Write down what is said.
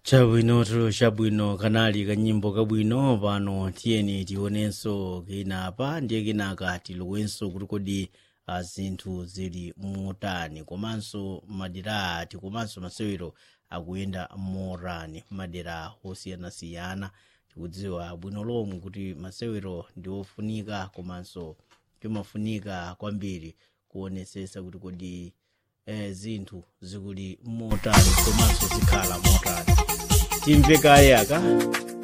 chabwinotu chabwino kanali kanyimbo kabwino pano tiyeni tionenso kenapa ndiye kenaka tilowenso kuti kodi ah, zinthu zili motani komanso madera ati komanso masewero akuyenda motani madera osiyanasiyana tikudziwa bwino lomwe kuti masewero ndi ofunika komanso timafunika kwambiri kuonesesa kuti kodi eh, zinthu zikuli motani komanso zikhala motani timve kaye aka